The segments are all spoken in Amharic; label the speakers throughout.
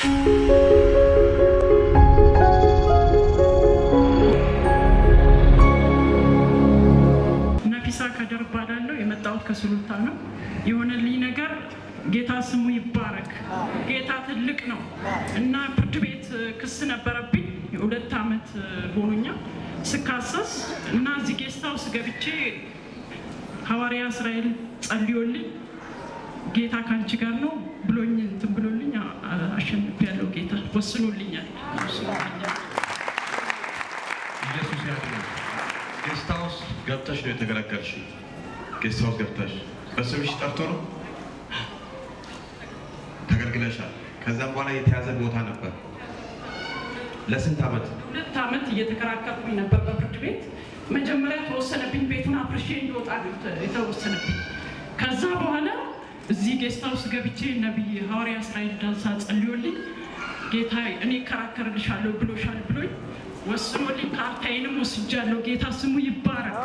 Speaker 1: ነፊሳ ከድር እባላለሁ። የመጣሁት ከሱሉልታ ነው። የሆነልኝ ነገር ጌታ ስሙ ይባረክ። ጌታ ትልቅ ነው እና ፍርድ ቤት ክስ ነበረብኝ። የሁለት ዓመት ሆኖኛል ስካሰስ እና እዚህ ጌስት ሃውስ ገብቼ ሐዋርያ እስራኤል ጸልዮልኝ ጌታ ከአንቺ ጋር ነው ብሎኝ እንትን ብሎልኝ አሸንፌያለሁ። ጌታ ወስኖልኛል ወስኖልኛል።
Speaker 2: ኢየሱስ ያድናል። ጌስት ሃውስ ገብተሽ ነው የተገለገልሽ። ጌስት ሃውስ ገብተሽ በስምሽ ጠርቶ ነው ተገልግለሻል። ከዛም በኋላ የተያዘ ቦታ ነበር። ለስንት ዓመት?
Speaker 1: ሁለት ዓመት እየተከራከርኩኝ ነበር በፍርድ ቤት። መጀመሪያ ተወሰነብኝ፣ ቤቱን አፍርሼ እንዲወጣ ነው የተ- የተወሰነብኝ። ከዛ በኋላ እዚህ ጌስት ሃውስ ገብቼ ነቢይ ሐዋርያ እስራኤል ዳንሳ ጸልዮልኝ ጌታ እኔ እከራከርልሻለሁ ብሎሻል ብሎኝ ወስኖልኝ ካርታዬንም ወስጃለሁ። ጌታ ስሙ ይባረክ።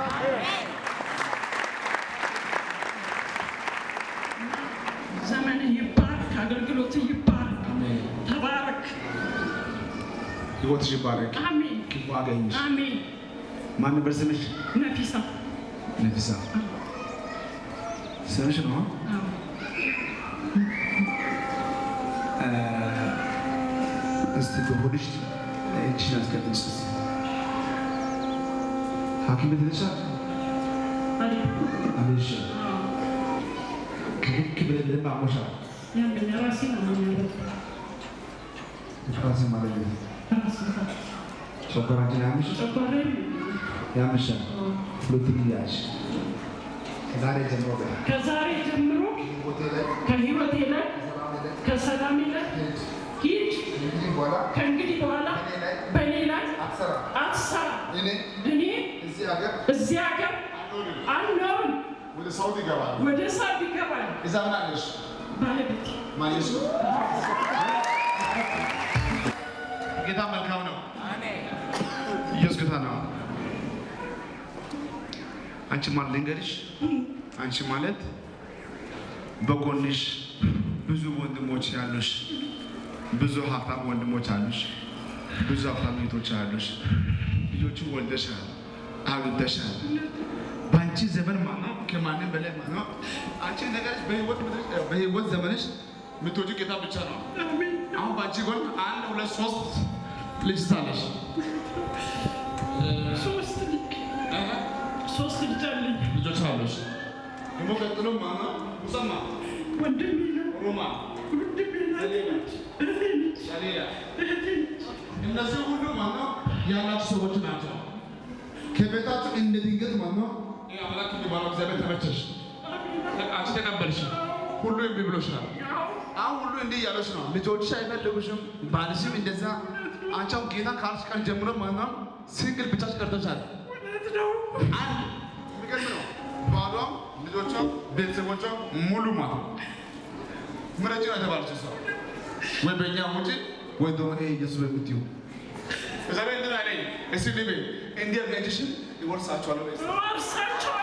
Speaker 1: ዘመንህ ይባረክ፣ አገልግሎትህ ይባረክ። ተባረክ።
Speaker 3: ህይወትሽ ይባረክ።
Speaker 1: አሜን
Speaker 3: ክፉ አገኝሽ።
Speaker 1: አሜን።
Speaker 3: ማን ነበር ስምሽ?
Speaker 1: ነፊሳ
Speaker 3: ነፊሳ ስምሽ ነው?
Speaker 1: አዎ።
Speaker 3: እስቲ በሆድሽ እጅሽን አስቀጥል። እስቲ ሐኪም ቤት ሄደሻል? አልሄድሽም? ከልክ ብለህ በደንብ አሞሻል።
Speaker 1: ያለኝ ራሴ ነው የሚያደርግ
Speaker 3: ራሴ ማለት ነው።
Speaker 1: ራሴ ነው።
Speaker 3: ጨጓራችን ያምሽ
Speaker 1: ጨጓራዬም
Speaker 3: ያምሻል። ሁለቱም ያሽ ከዛሬ ጀምሮ በይ
Speaker 1: ከዛሬ ጀምሮ
Speaker 3: ቦቴ ላይ
Speaker 1: ከህይወቴ ላይ ከሰላሜ ላይ ሂድ።
Speaker 3: እንግዲህ በኋላ
Speaker 1: ከእንግዲህ በኋላ በእኔ ላይ
Speaker 3: አትሰራ
Speaker 1: አትሰራ።
Speaker 3: እኔ
Speaker 1: እኔ
Speaker 3: እዚህ ሀገር
Speaker 1: እዚህ ሀገር አልኖርም።
Speaker 3: ወደ ሳውዲ ይገባል።
Speaker 1: ወደ ሳብ ይገባል
Speaker 3: እዛ ምን አለሽ?
Speaker 1: ባለቤቴ
Speaker 3: ማየሱ ጌታ መልካም ነው። ኢየሱስ ጌታ ነው። አንቺ ማለት ልንገርሽ፣ አንቺ ማለት በጎንሽ ብዙ ወንድሞች ያሉሽ፣ ብዙ ሀብታም ወንድሞች አሉሽ፣ ብዙ ሀብታም እህቶች አሉሽ። ልጆችን ወልደሻል፣ አግብተሻል። በአንቺ ዘመን ማነው ከማንም በላይ ማነው አንቺ ነገርሽ በህይወት ምድር- በህይወት ዘመንሽ የምትወጂው ጌታ ብቻ ነው። አሁን በአንቺ ጎን አንድ ሁለት ሶስት ልጅ ሳለሽ
Speaker 1: ሶስት ልጅ ሶስት ልጅ አለኝ።
Speaker 3: ልጆች አሉሽ። ደግሞ ቀጥሎ ማነው ሙሰማ
Speaker 1: ወንድሜ ነው
Speaker 3: ሮማ
Speaker 1: ወንድሜ ናት ነች እህቴ ነች
Speaker 3: ሻሌያ
Speaker 1: እህቴ ነች።
Speaker 3: እነዚህ ሁሉ ማነው ያላችሁ ሰዎች ናቸው። ከቤታችሁ እንደ ድንገት ማነው ይህ አምላክ የሚባለው እግዚአብሔር ተመቸሽ፣ አንቺ ተቀበልሽ፣ ሁሉ እምቢ ብሎሻል። አሁን ሁሉ እንዲህ እያለች ነው። ልጆችሽ አይፈልጉሽም፣ ባልሽም እንደዛ። አንቺ አሁን ጌታ ካልሽ ቀን ጀምሮ ማነው ሲንግል ብቻሽ ቀርተሻል።
Speaker 1: እውነት ነው።
Speaker 3: አንድ የሚገርም ነው። ባሏም ልጆቿም ቤተሰቦቿም ሙሉ ማለት ነው። ምረጭ ነው የተባለችው ሰው ወይ በእኛ ውጭ ወይ ደግሞ ይሄ ኢየሱስ በምትዩ እግዚአብሔር እንትን አለኝ። እስቲ ልቤ እንዲህ እጅሽን ይወርሳቸዋለሁ በይ እስቲ።
Speaker 1: እወርሳቸዋለሁ።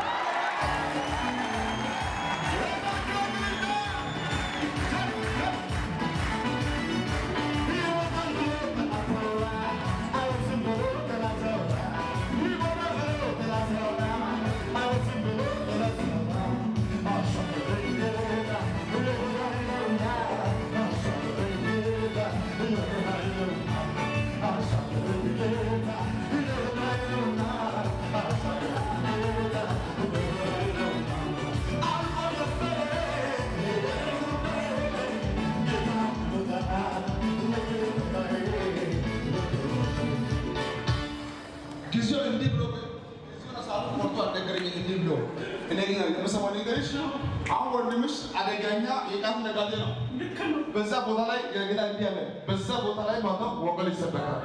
Speaker 3: ጊዜው እንዲህ ብሎ ጊዜውን ሰዓቱ ቆርጦ አልነገረኝም። እንዲህ ብሎ እኔ ግን የምሰማው ነገርሽ አሁን ወንድምሽ አደገኛ የቃት ነጋዴ ነው።
Speaker 1: ልክ ነው።
Speaker 3: በዛ ቦታ ላይ ጌታ እንዲህ አለ። በዛ ቦታ ላይ ማለት ነው ወንጌል ይሰበካል።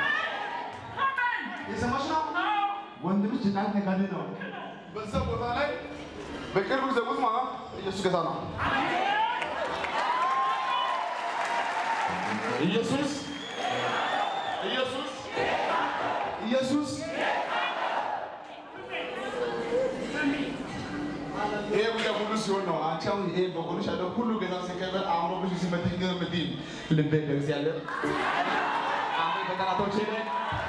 Speaker 3: የሰማሽ ነው። ወንድምሽ የቃት ነጋዴ ነው። በዛ ቦታ ላይ በቅርብ ጊዜ ውስጥ ማለት ነው ኢየሱስ ጌታ ነው። ኢየሱስ ኢየሱስ ኢየሱስ ይሄ ጉዳይ ሁሉ ሲሆን ነው። አንቺ አሁን ይሄ በጎንሽ ያለው ሁሉ ጌታ ሲከበር አእምሮብሽ ሲመትኝ ግን የምትይኝ ልቤ ለእግዚአብሔር አሜን። በጠላቶቼ ላይ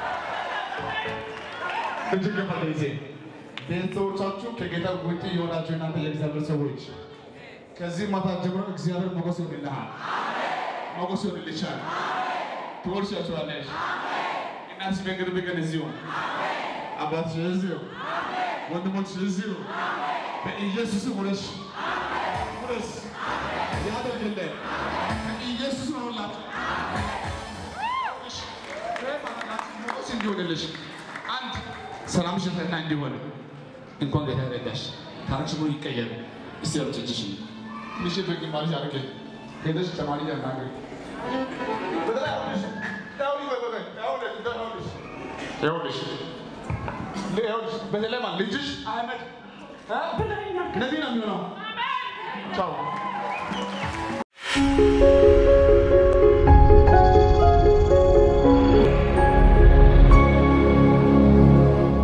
Speaker 3: እጅግ ገፋ ጊዜ ቤተሰቦቻችሁ ከጌታ ውጭ የሆናችሁ እናንተ የእግዚአብሔር ሰዎች ከዚህ ማታ ጀምሮ እግዚአብሔር ሞገስ ይሆንልሃል፣ ሞገስ ይሆንልሻል። ትወርሻችኋለሽ። እናትሽ በቅርብ ቀን እዚሁ፣ አባትሽ እዚሁ፣ ወንድሞችሽ እዚሁ በኢየሱስ ውረሽ ውረስ ያደርግልህ በኢየሱስ ሆኖላችሁ ሞገስ እንዲሆንልሽ አንድ ሰላምሽ ፈና እንዲሆን እንኳን ጌታ ረዳሽ። ታሪክሽ ሙሉ ይቀየር። እስቲ ያሉት እጅሽ ትንሽ በግማሽ አድርጌ ሄደሽ ተማሪ ያናገር በተለይ ማለት ልጅሽ አህመድ ነቢይ ነው የሚሆነው። ቻው